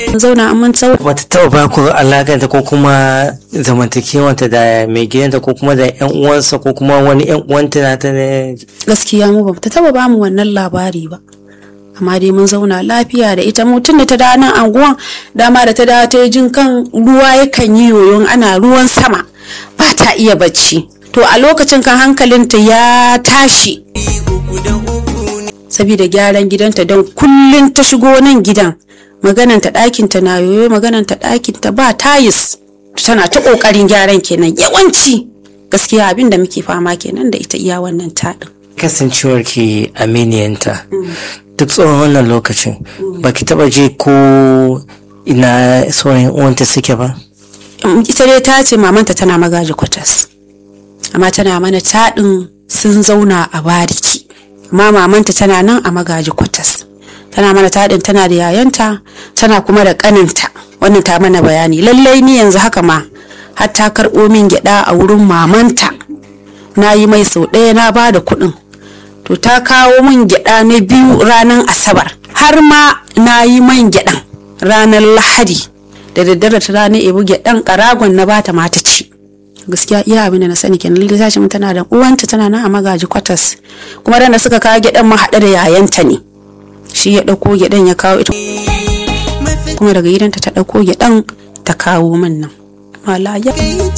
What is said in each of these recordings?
mun zauna an mun tsau bata taɓa ba ku alakanta ko kuma zamantakewanta da mai gidanta ko kuma da yan uwansa ko kuma wani yan uwanta na ta ne gaskiya mu ba ta taba bamu wannan labari ba amma dai mun zauna lafiya da ita mu tun da ta dawo nan anguwan dama da ta dawo ta yi jin kan ruwa yakan yi yoyon ana ruwan sama ba ta iya bacci to a lokacin kan hankalinta ya tashi saboda gyaran gidanta don kullum ta shigo nan gidan magananta ɗakinta na yoyo magananta ɗakinta ba tayis tana ta ƙoƙarin gyaran kenan yawanci gaskiya abin da muke fama kenan da ita iya wannan taɗin kasancewar ki aminiyanta duk tsawon wannan lokacin baki taɓa je ko ina sauran yan uwanta suke ba ita dai ta ce mamanta tana magaji kwatas amma tana mana taɗin sun zauna a bariki amma mamanta tana nan a magaji kwatas tana mana taɗin tana da yayanta tana kuma da ƙaninta wannan ta mana bayani lallai ni yanzu haka ma har ta karɓo min gyaɗa a wurin mamanta na yi mai sau ɗaya na ba da kuɗin to ta kawo min gyaɗa na biyu ranar asabar har ma na yi man gyaɗan ranar lahadi da daddare ta rana ebu gyaɗan ƙaragon na bata mata ci gaskiya iya abin da na sani kenan lallai tashi tana da uwanta tana nan a magaji kwatas kuma da suka kawo gyaɗan ma haɗe da yayanta ne shi ya ɗauko gyaɗan ya kawo ita kuma daga gidanta ta ɗauko gyaɗan ta kawo min nan malaya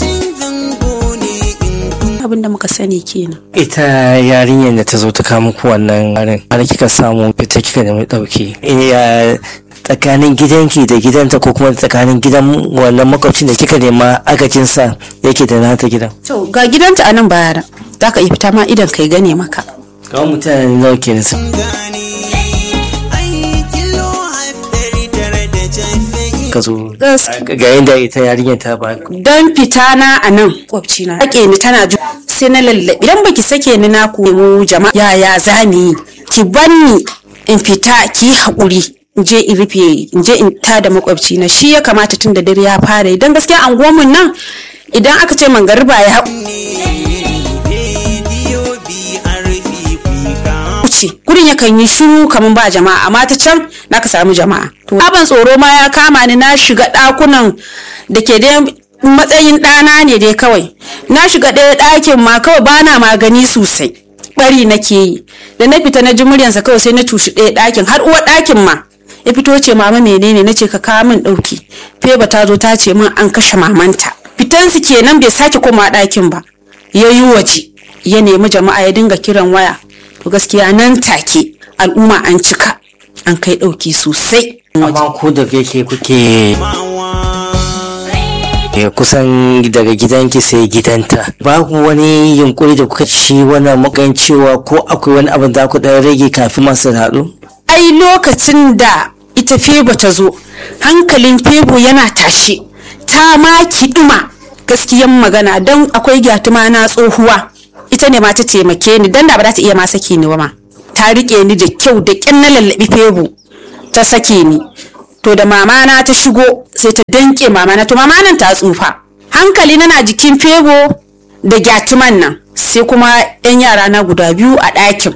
abin da muka sani kenan ita yarinyar da ta zo ta kama muku wannan harin har kika samu fita kika nemi ɗauki ya tsakanin gidanki da gidanta ko kuma tsakanin gidan wannan makwabcin da kika nema agajinsa yake da nata gidan to ga gidanta a nan baya da za ka iya fita ma idan kai gane maka kawai mutane nawa ke nisa ka zo Gas- ga yadda ita yarinyar ta ba don fita na a nan kwabci na ake ni tana ju sai na lallabi idan baki sake ni na ku mu jama'a yaya za mu yi ki banni in fita ki yi haƙuri in je in rufe in je in ta da makwabci na shi ya kamata tun da dare ya fara idan gaskiya anguwanmu nan idan aka ce mangariba ya wuce gurin yakan yi shiru kamar ba jama'a amma ta can na ka samu jama'a to abin tsoro ma ya kama ni na shiga ɗakunan da ke da matsayin ɗana ne dai kawai na shiga ɗaya ɗakin ma kawai bana magani sosai bari nake yi da na fita na ji muryansa kawai sai na cushi ɗaya ɗakin har uwar ɗakin ma ya fito ce mama menene na ce ka kawo min ɗauki feba ta zo ta ce min an kashe mamanta fitansu kenan bai sake koma ɗakin ba ya yi waje ya nemi jama'a ya dinga kiran waya to gaskiya nan take al'umma an cika an kai ɗauki sosai amma ko da yake kuke ya kusan daga gidanki sai gidanta babu wani yunkuri da kuka ci wannan magan cewa ko akwai wani abin da ku dan rage kafin masu haɗu ai lokacin da ita febo ta zo hankalin febo yana tashe ta ma kiɗuma gaskiyan magana don akwai gyatuma na tsohuwa ita ne ma ta taimake ni don da ba za ta iya ma sake ni ba ma ta riƙe ni da kyau da ƙyan na lallaɓi febo ta sake ni to da mamana ta shigo sai ta danke mamana to mamanan ta tsufa hankali na jikin febo da gyatuman nan sai kuma 'yan yara na guda biyu a ɗakin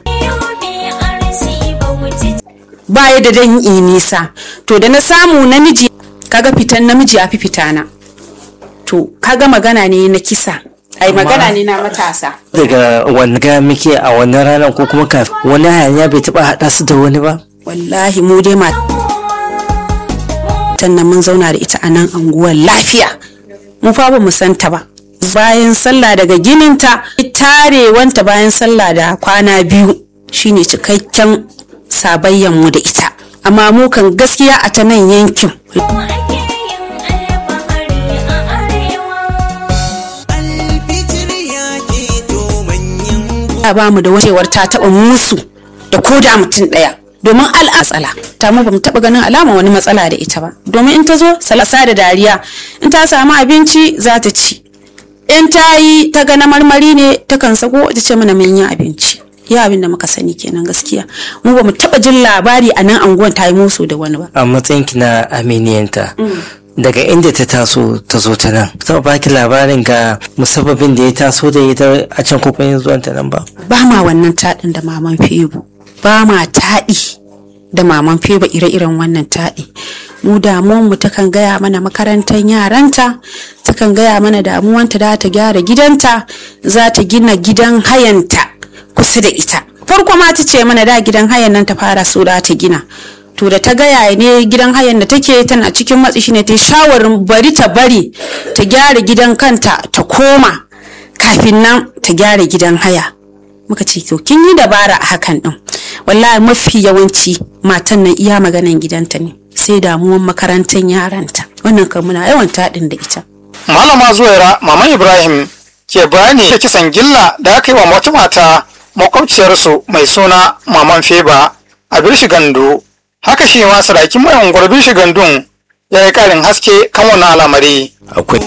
baya da dan yi nisa to da na samu namiji kaga fitan namiji ya fi fitana to kaga magana ne na kisa ai magana ne na matasa daga wani ga muke a wannan ranar ko kuma kafin wani hayaniya bai taɓa haɗa su da wani ba wallahi mu dai matan nan mun zauna da ita a nan anguwar lafiya mu fa ba mu santa ba bayan sallah daga gininta tarewanta bayan sallah da kwana biyu shine cikakken sabayyan mu da ita amma mu kan gaskiya a ta nan yankin ya ba mu da wacewar ta taba musu da ko da mutum daya domin al'atsala ta mu bamu taba ganin alama wani matsala da ita ba domin in ta zo salasa da dariya in ta samu abinci za ta ci in ta yi ta ga na marmari ne ta kan sako ta ce mana mun yi abinci ya abin da muka sani kenan gaskiya mu bamu taba jin labari a nan anguwan ta yi musu da wani ba a matsayinki na aminiyanta daga inda ta taso ta zo ta nan ta baki labarin ga musabbabin da ya taso da ita a can ko kuma zuwan ta nan ba ba ma wannan taɗin da maman febu ba ma taɗi da maman feba ire-iren wannan taɗi mu damuwan mu takan gaya mana makarantar yaranta takan gaya mana damuwanta da ta gyara gidanta za ta gina gidan hayanta kusa da ita farko ma ta ce mana da gidan hayan nan ta fara so da ta gina to da ta gaya ne gidan hayan da take tana cikin matsi shine ta shawarin bari ta bari ta gyara gidan kanta ta koma kafin nan ta gyara gidan haya muka ce to kin yi dabara a hakan din wallahi mafi yawanci matan nan iya maganan gidanta ne sai damuwan makarantar yaranta wannan kan muna yawan taɗin da ita malama zuwaira maman ibrahim ke bayani da kisan gilla da aka yi wa wata mata makwabciyarsu mai suna maman feba a birshi gando haka shi ma sarakin mai unguwar birshi gandun ya yi karin haske kan wannan al'amari akwai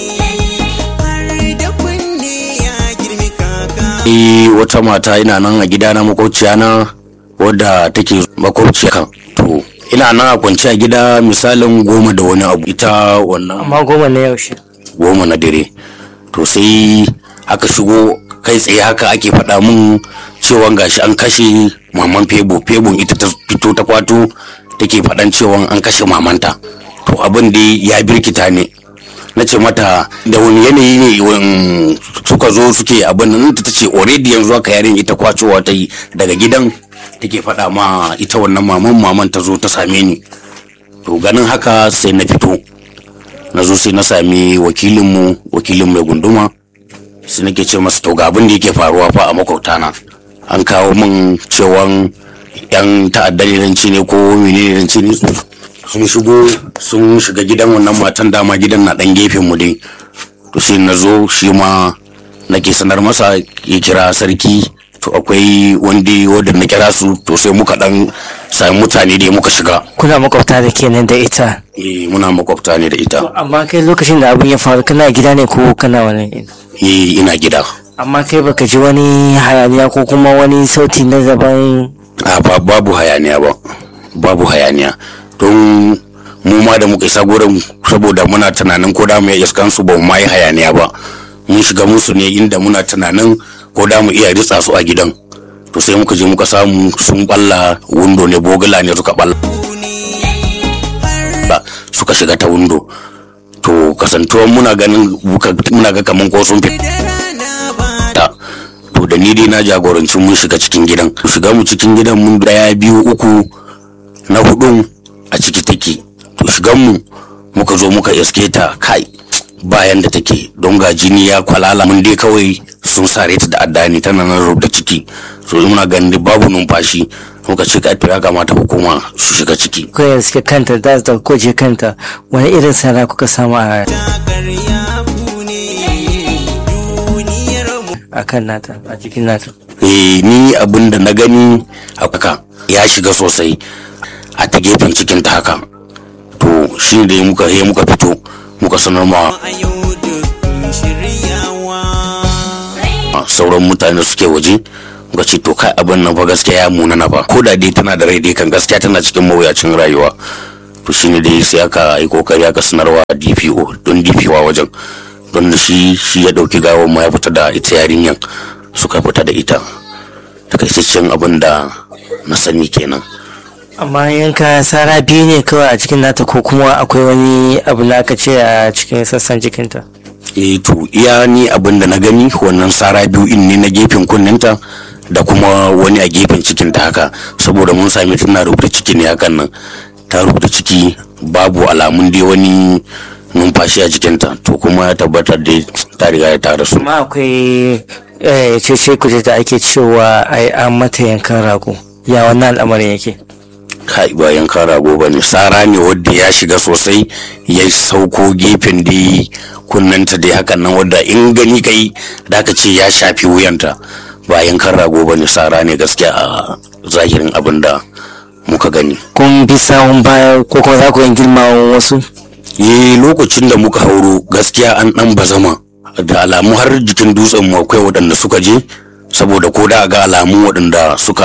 Eh, wata mata ina nan a gidana makwabciya na wadda take makwabciya kan to ina nan a kwance a gida misalin goma da wani abu ita wannan amma goma na yaushe goma na dare to sai aka shigo kai tsaye haka ake faɗa mun cewa gashi an kashe maman febo febon ita ta fito ta kwato take faɗan cewa an kashe mamanta to abin da ya birkita ne na ce mata da wani yanayi ne wan- suka zo suke abin nan ta ce already yanzu haka yarin ita kwacowa ta yi daga gidan take faɗa ma ita wannan maman maman ta zo ta same ni to ganin haka sai na fito na zo sai na sami wakilinmu wakilin mai gunduma sai nake ce masa to ga abin da yake faruwa fa a makwabtana an kawo min cewan yan ta'addar iranci ne ko menene iranci ne sun shigo sun shiga gidan wannan matan dama gidan na dan gefen mu dai to sai na zo shi ma nake sanar masa ya kira sarki to akwai wanda wanda na kira su to sai muka dan sami mutane dai muka shiga kuna makwabta da kenan da ita eh muna makwabta ne da ita amma kai lokacin da abin ya faru kana gida ne ko kana wani eh ina gida amma kai baka ji wani hayaniya ko kuma wani sauti na daban a ba babu hayaniya ba babu hayaniya don mu ma da muka isa gurin saboda muna tunanin ko da mu iya iskan su ba mu ma yi hayaniya ba mun shiga musu ne inda muna tunanin ko da mu iya ritsa su a gidan to sai muka je muka samu sun balla windo ne bogala ne suka balla suka shiga ta windo to kasantuwan muna ganin muna ga kaman ko sun fita to da ni dai na jagoranci mun shiga cikin gidan shiga mu cikin gidan mun daya biyu uku na hudun a ciki take to shigan mu muka zo muka iske ta kai bayan da take don ga jini ya kwalala mun dai kawai sun sare ta da addani tana nan rubda ciki so muna ganin babu numfashi muka ce ka ya kamata hukuma su shiga ciki kai da suke kanta da ta koje kanta wani irin sara kuka samu a a kan nata a cikin nata eh ni abin da na gani haka ya shiga sosai a ta gefen cikin ta haka to shi da muka he muka fito muka sanar ma sauran mutane da suke waje muka ce to kai abin nan fa gaskiya ya muna na fa ko da dai tana da rai dai kan gaskiya tana cikin mawuyacin rayuwa to shine dai sai aka yi kokari aka sanarwa DPO don DPO a wajen don shi shi ya dauki gawar ma ya fita da ita yarinyan suka fita da ita takaitaccen abin da na sani kenan amma yanka sara biyu ne kawai a cikin nata ko kuma akwai wani abu da aka ce a cikin sassan jikinta eh to iya ni abin da na gani wannan sara biyu in ne na gefen kunninta da kuma wani a gefen cikinta haka saboda mun sami tana rubuta ciki ne hakan nan ta rubuta ciki babu alamun dai wani numfashi a jikinta to kuma ya tabbatar da ta riga ta rasu amma akwai cece kuje da ake cewa ai an mata yankan rago ya wannan al'amarin yake kai ba yankan rago ba ne sara ne wadda ya shiga sosai ya sauko gefen da kunnanta dai hakan nan wadda in gani kai da aka ce ya shafi wuyanta ba yankan rago ba ne sara ne gaskiya a zahirin abin da muka gani kun bi sawun baya ko kuma za ku yin girmawan wasu eh lokacin da muka hauro gaskiya an dan bazama da alamu har jikin dutsen mu akwai waɗanda suka je saboda ko da ga alamu waɗanda suka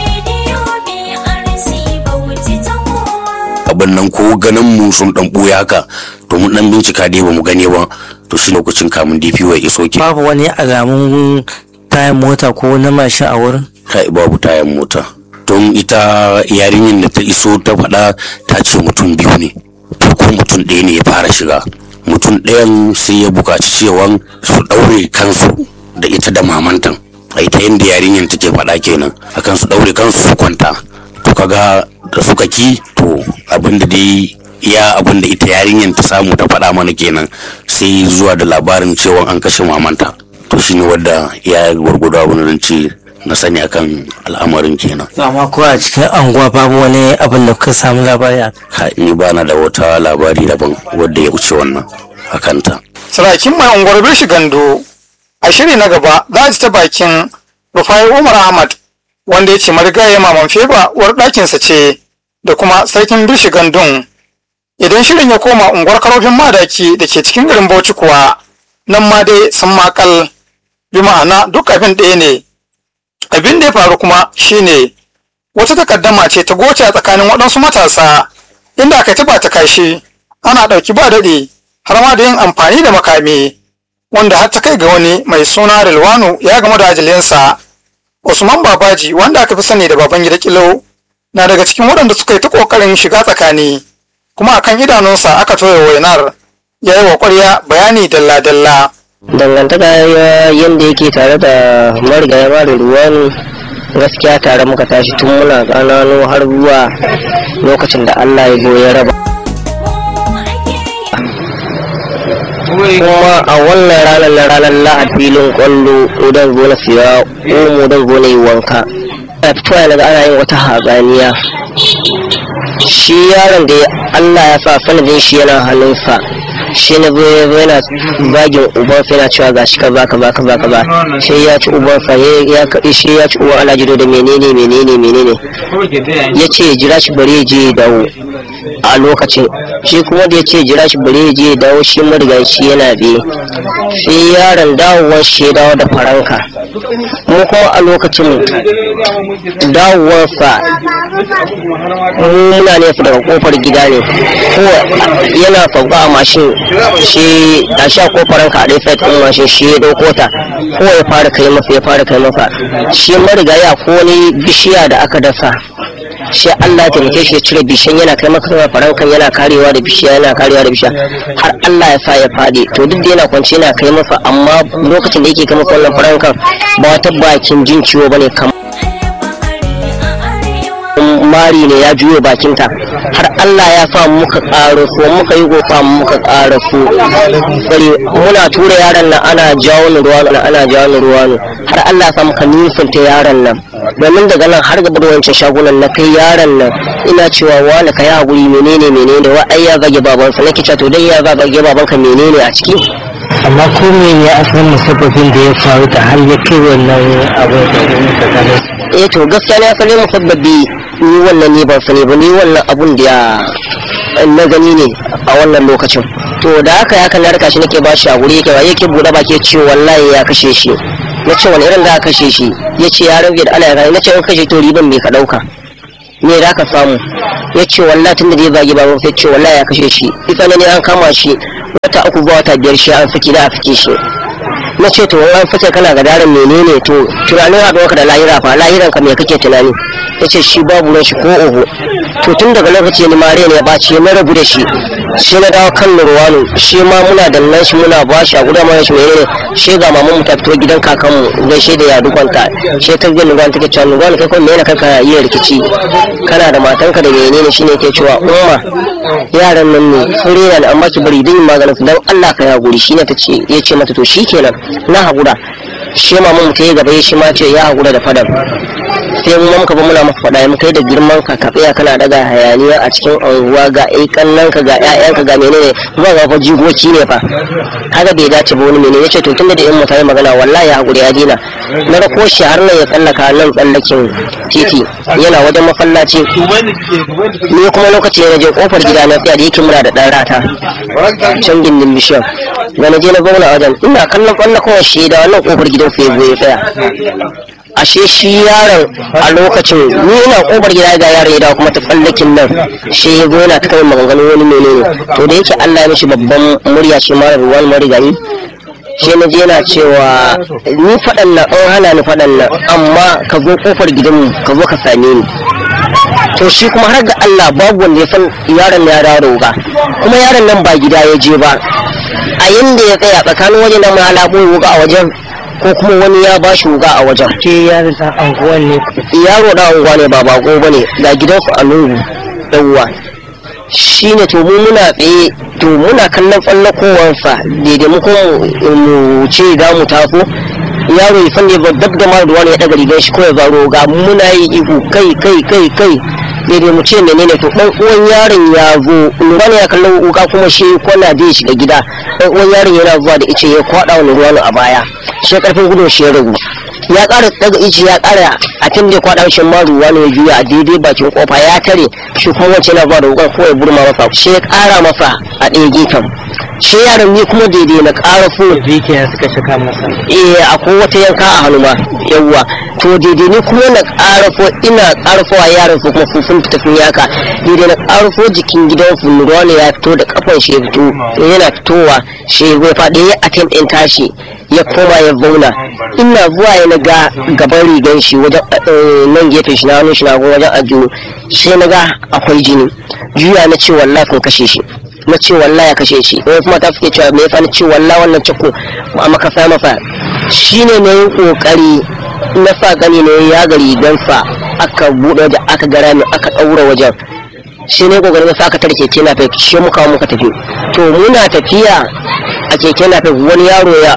abin nan ko ganin mu sun dan ɓuya haka to mun dan bincika dai ba mu gane ba to shi lokacin kamun DPO ya iso ke babu wani alamun tayan mota ko na mashin a wurin kai babu tayan mota don ita yarinyar da ta iso ta faɗa ta ce mutum biyu ne to ko mutum ɗaya ne ya fara shiga mutum ɗayan sai ya buƙaci cewa su ɗaure kansu da ita da mamantan a ita yadda yarinyar take faɗa kenan akan su ɗaure kansu su kwanta to kaga da suka ki to abinda dai iya abinda ita yarinyar ta samu ta faɗa mana kenan sai zuwa da labarin cewa an kashe mamanta to shine wadda ya gwargwado abin da ce na sani akan al'amarin kenan amma ko a cikin anguwa babu wani abin da kuka samu labari a Ha, ni bana da wata labari daban wadda ya wuce wannan a kanta sarakin mai unguwar birshi gando a shiri na gaba za a ji ta bakin rufai umar ahmad wanda ya ce marigayi maman feba uwar ɗakinsa ce da kuma sarkin birshi gandun idan shirin ya koma unguwar karofin madaki da ke cikin garin bauchi kuwa nan ma dai sun makal bi ma'ana duk abin ɗaya ne abin da ya faru kuma shine wata takaddama ce ta goce a tsakanin waɗansu matasa inda aka taba ta kashi ana ɗauki ba daɗi har ma da yin amfani da makami wanda har ta kai ga wani mai suna Rilwanu ya gama da ajalinsa Usman Babaji wanda aka fi sani da baban gida Kilo na daga cikin waɗanda suka yi ta ƙoƙarin shiga tsakani kuma akan idanunsa aka toye wainar ya yi wa ƙwarya bayani dalla-dalla. dangantaka ya yadda yake tare da marigaya mara ruwan gaskiya tare muka tashi tun muna ƙananu har zuwa lokacin da allah ya zo ya raba kuma a wannan ranar na ranar lahad filin kwallo idan zo na siya omo don zo na yi wanka a fitowa na ga ana yin wata hatsaniya shi yaron da allah ya sa sanadin shi yana hannunsa shi na zo ya zo yana bagin ubansa yana cewa gashi ka ba ka ba ka ba ka ba sai ya ci ubansa ya ya shi ya ci uban alajido da menene menene menene ya ce jira shi bari ya je ya dawo a lokacin shi kuma da ya ce jira shi bari ya je ya dawo shi marigan shi yana biye sai yaron dawowar shi ya dawo da faranka mu kuma a lokacin dawowarsa mu muna nesa daga kofar gida ne ko yana sauka a mashin shi a sha kofarin ka a ɗaya site ɗin mashin shi ya ɗauko ta ko ya fara kai masa ya fara kai masa shi marigaya ko wani bishiya da aka dasa shi Allah ya taimake shi ya cire bishiyan yana kai masa farankan yana karewa da bishiya yana karewa da bishiya har Allah ya sa ya fadi to duk da yana kwance yana kai masa amma lokacin da yake kai masa wannan farankan ba wata bakin jin ciwo bane kamar mari ne ya juyo bakinta har Allah ya sa muka ƙaro so muka yi gofa muka ƙara so bari muna tura yaron nan ana jawo ni ruwa nan ana jawo ni ruwa ne har Allah ya sa muka nisanta yaron nan domin daga nan har gaba da wancan shagunan na kai yaron nan ina cewa wani ka yi haƙuri menene menene wa ai ya zage babansa nake cewa to dan ya zage babanka menene a ciki amma ko me ya asalin musabbabin da ya faru da har ya kai wannan abin da tsakanin eh to gaskiya ne asali musabbabi ni wannan ne ban sani ba ni wannan abun da ya na gani ne a wannan lokacin to da haka ya kan narka shi nake ba shi a guri yake ba yake bude baki ce wallahi ya kashe shi na ce wani irin da aka kashe shi ya ce ya rage da Allah ya gani na ce in kashe to riban me ka dauka me da ka samu ya ce wallahi tun da zai zagi baban sai ce wallahi ya kashe shi ita ne an kama shi wata uku ba wata biyar shi an saki da a sake shi na ce to an fice kana ga daren menene to tunanin haɗuwa ka da lahira fa lahiran ka me kake tunani ya ce shi babu ran shi ko oho to tun daga lokaci ni mare ne ya baci na rabu da shi sai na dawo kan nurwanu shi ma muna da nan shi muna ba shi a gudan mana shi menene shi ga maman mu ta fito gidan kakan mu gaishe da ya dukwanta shi ta ga nurwanu take cewa nurwanu kai kuma menene kanka iya rikici kana da matanka da menene shine ke cewa umma yaran nan ne sun rena ni amma ki bari din maganin su dan Allah ka ya guri shine ta ce ya ce mata to shikenan na haƙura shi maman mu ta yi gaba shi ma ce ya haƙura da fadar sai mu muka ba muna maka faɗa mu kai da girman ka ka tsaya kana daga hayaniya a cikin anguwa ga ai kannan ka ga ƴaƴan ka ga menene ba ga fa jigoci ne fa kaga bai dace ba wani menene yace to tunda da in mutane magana wallahi ya haƙuri ya dina na rako shi har nan ya tsallaka nan tsallakin titi yana wajen mafallaci ni kuma lokaci na je kofar gida na tsaya da yake muna da ɗan rata can gindin bishiyar da na je na zauna a wajen ina kallon kwallo kawai shi da wannan kofar gidan sai ya tsaya ashe shi yaron a lokacin ni ina kofar gida ga yaron ya dawo kuma ta tsallakin nan shi ya zo yana ta kai maganganu wani menene to da yake Allah ya mishi babban murya shi mara ruwan marigayi shi na je yana cewa ni faɗan nan an hana ni faɗan nan amma ka zo kofar gidanmu ka zo ka same ni to shi kuma har ga Allah babu wanda ya san yaron ya dawo da wuka kuma yaron nan ba gida ya je ba a yanda ya tsaya tsakanin wajen nan ma alamun wuka a wajen ko kuma wani ya ba shi wuka a wajen ce yaron ta anguwan ne yaro da unguwa ne ba bako ba ne ga gidansu a lungu yawwa shi ne to mu muna tsaye to muna kallon tsallakowarsa daidai mu kuma mu ce za mu taso yaro ya sanda ya dab da mara ruwa ne ya daga rigar shi ko ya zaro ga muna yi ihu kai kai kai kai daidai mu ce menene to dan uwan yaron ya zo lura ne ya kallon wuka kuma shi kwana da ya shiga gida dan uwan yaron yana zuwa da ice ya kwada wani ruwa a baya shi karfin gudun shi ya ragu ya ƙara daga ici ya ƙara a tun da ya kwaɗa shi ma ruwa ne ya juya a daidai bakin kofa ya tare shi kuma wacce yana zuwa da wukan ko ya burma masa shi ya ƙara masa a ɗaya gefen shi yaron ni kuma daidai na ƙara fu zikiya suka shaka masa eh akwai wata yanka a hannu ma yawwa to daidai ni kuma na ƙarafo ina ƙarafowa yaran su kuma sun fita sun yaka daidai na ƙarafo jikin gidan su ruwa ne ya fito da kafan shi ya fito yana fitowa shi ya faɗi ya attempt ɗin tashi ya koma ya zauna ina zuwa ya naga gaban rigan shi wajen nan gefen shi na hannun shi na wajen ajiyo sai naga akwai jini juya na ce wallahi kun kashe shi na ce wallahi ya kashe shi wani kuma ta suke cewa me yasa na ce wallahi wannan ciko a maka sa masa shine ne yin kokari na sa gani ne ya ga rigansa aka bude da aka gara ne aka daura wajen shi ne kokarin na sa aka tarke keke na shi muka muka tafi to muna tafiya a keke na wani yaro ya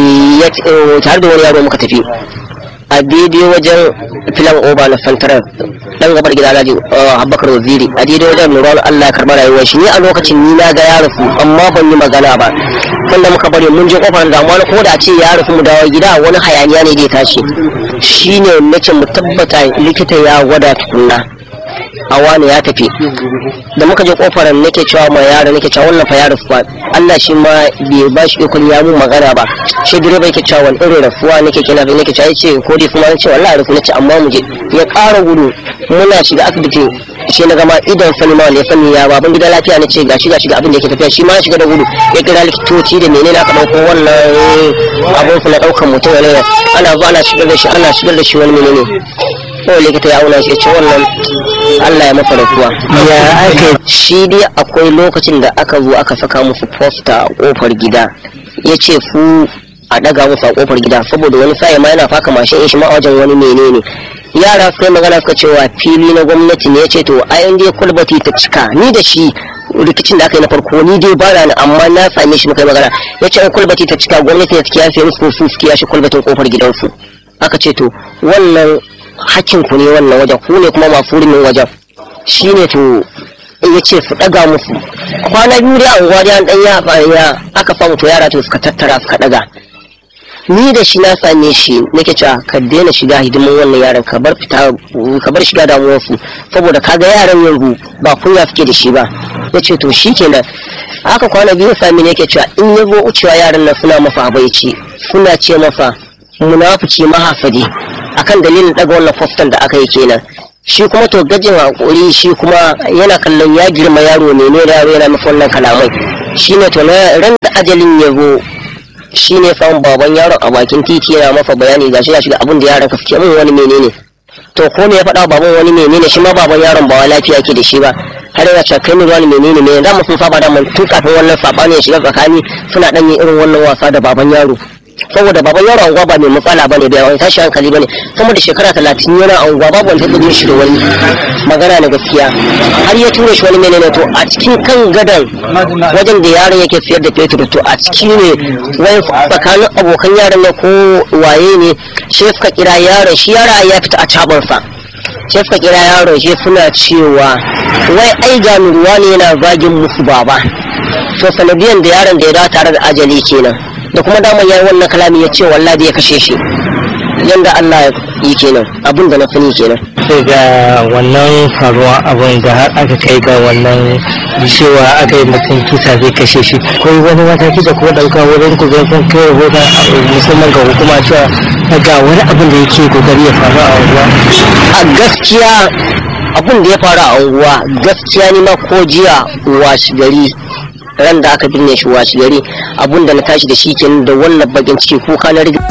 tare da wani yaro muka tafi a daidai wajen filan oba na santarar dan gabar gida alhaji abubakar waziri a daidai wajen nuran allah ya karɓa rayuwar shi ni a lokacin ni na ga ya rasu amma ban yi magana ba sanda muka bari mun je kofar da wani ko da a ce ya rasu mu dawo gida wani hayaniya ne zai tashi shine nace mu tabbata likita ya gwada tukunna a wani ya tafi da muka je kofar nake cewa ma yaro nake cewa wannan fa ya rafuwa Allah shi ma bai ba shi ikon ya mun magana ba shi direba yake cewa wani irin rafuwa nake kina bai nake cewa yace ko dai kuma nace wallahi rafu nace amma mu je ya ƙara gudu muna shiga asibiti shi na gama idan sani ma ya sani ya baban gida lafiya nace gashi gashi ga abin da yake tafiya shi ma ya shiga da gudu ya kira likitoci da menene aka dauko wannan abun su na daukan mutum ne ana zuwa ana shigar da shi ana shigar da shi wani menene kawai likita ya auna shi ya ce wannan Allah ya masa rasuwa. ya aka Shi dai akwai lokacin da aka zo aka saka musu posta a kofar gida ya ce su a daga musu a kofar gida saboda wani sa'i ma yana faka mashin shi ma a wajen wani menene yara suka yi magana suka cewa fili na gwamnati ne ya ce to ayan dai kwalbati ta cika ni da shi rikicin da aka yi na farko ni dai ba ni amma na same shi muka yi magana ya ce in kwalbati ta cika gwamnati ne suke yafe musu su suke yashe kwalbatin kofar gidansu aka ce to wannan hakkin ku ne wannan wajen ku ne kuma masu hurumin wajen shi ne to ya ce su ɗaga musu kwana biyu dai anguwa dai an ɗan ya ya aka samu to yara to suka tattara suka ɗaga ni da shi na same shi nake cewa ka daina shiga hidimin wannan yaran ka bar fita ka bar shiga damuwarsu saboda kaga yaran yanzu ba kunya suke da shi ba ya ce to shi kenan aka kwana biyu sami ne yake cewa in ya zo wucewa yaran nan suna masa habaici suna ce masa munafici mahafadi akan dalilin daga wannan fostan da aka yi kenan shi kuma to gajin hakuri shi kuma yana kallon ya girma yaro ne ne yaro yana masa wannan kalamai shine to na ran da ajalin ya zo shine samun baban yaron a bakin titi yana masa bayani gashi gashi ga abin da yaron ka suke mun wani menene to ko me ya faɗa baban wani menene shi ma baban yaron ba wai lafiya ke da shi ba har yana cewa kai ne wani menene ne da mu sun saba da mun tun kafin wannan sabani ya shiga tsakani suna dan yin irin wannan wasa da baban yaro saboda baban yaro anguwa ba mai matsala bane da wani tashi hankali bane sama da shekara talatin yana anguwa babu wani taɓa shi da wani magana na gaskiya har ya tura shi wani menene to a cikin kan gadan wajen da yaron yake siyar da fetur to a ciki ne wani tsakanin abokan yaron ne ko waye ne shi suka kira yaron shi yara ya fita a cabansa sai suka kira yaron shi suna cewa wai ai ga ruwa ne yana zagin musu baba to sanadiyan da yaron da ya dawo tare da ajali kenan da kuma daman yayi wannan kalami ya ce wallahi ya kashe shi yanda Allah ya yi kenan abin da na sani kenan sai ga wannan faruwa abin da har aka kai ga wannan cewa aka yi mutum kisa zai kashe shi akwai wani mataki da kuma ɗauka wurin ku zai kun kai rahoton musamman ga hukuma cewa ga wani abin da yake kokari ya faru a unguwa a gaskiya abin da ya faru a unguwa gaskiya ni ma ko jiya washi gari ran da aka binne shi washi gari abun da na tashi da shi kenan da wannan bakin ciki kuka na riga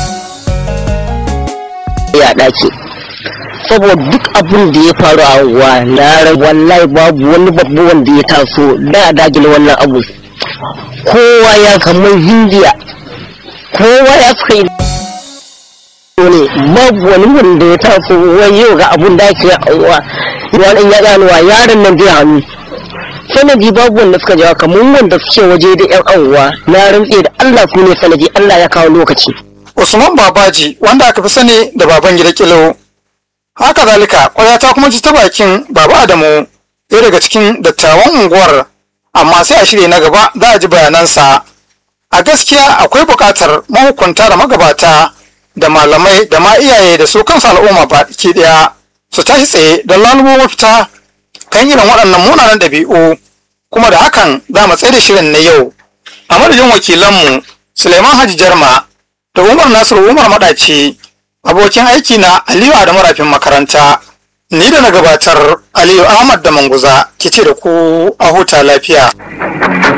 ya daki saboda duk abun da ya faru a wa na wallahi babu wani babu wanda ya taso da dagile wannan abu kowa ya kamar hindiya kowa ya suka yi ne babu wani wanda ya taso wai yau ga abun da ake wa wani ya ganuwa yaron nan zai hannu sanadi babu wanda suka jawa kamar wanda suke waje da yan anguwa na rantse da Allah su ne sanadi Allah ya kawo lokaci Usman Babaji wanda aka fi sani da baban gida kilo. Haka zalika kwaya ta kuma ji ta bakin Baba Adamu ɗaya daga cikin dattawan unguwar amma sai a shirya na gaba za a ji bayanansa. A gaskiya akwai buƙatar mahukunta da magabata da malamai da ma iyaye da su kansu al'umma baki ɗaya su tashi tsaye don lalubo mafita kan irin waɗannan munanan ɗabi'u kuma da hakan za mu tsaye da shirin na yau. A madadin wakilanmu Suleiman Haji Jarma da Umar Nasiru Umar Madaci abokin aiki na Aliyu Adamu Rafin makaranta ni da na gabatar Aliyu Ahmad da Manguza ke ce da ku a huta lafiya.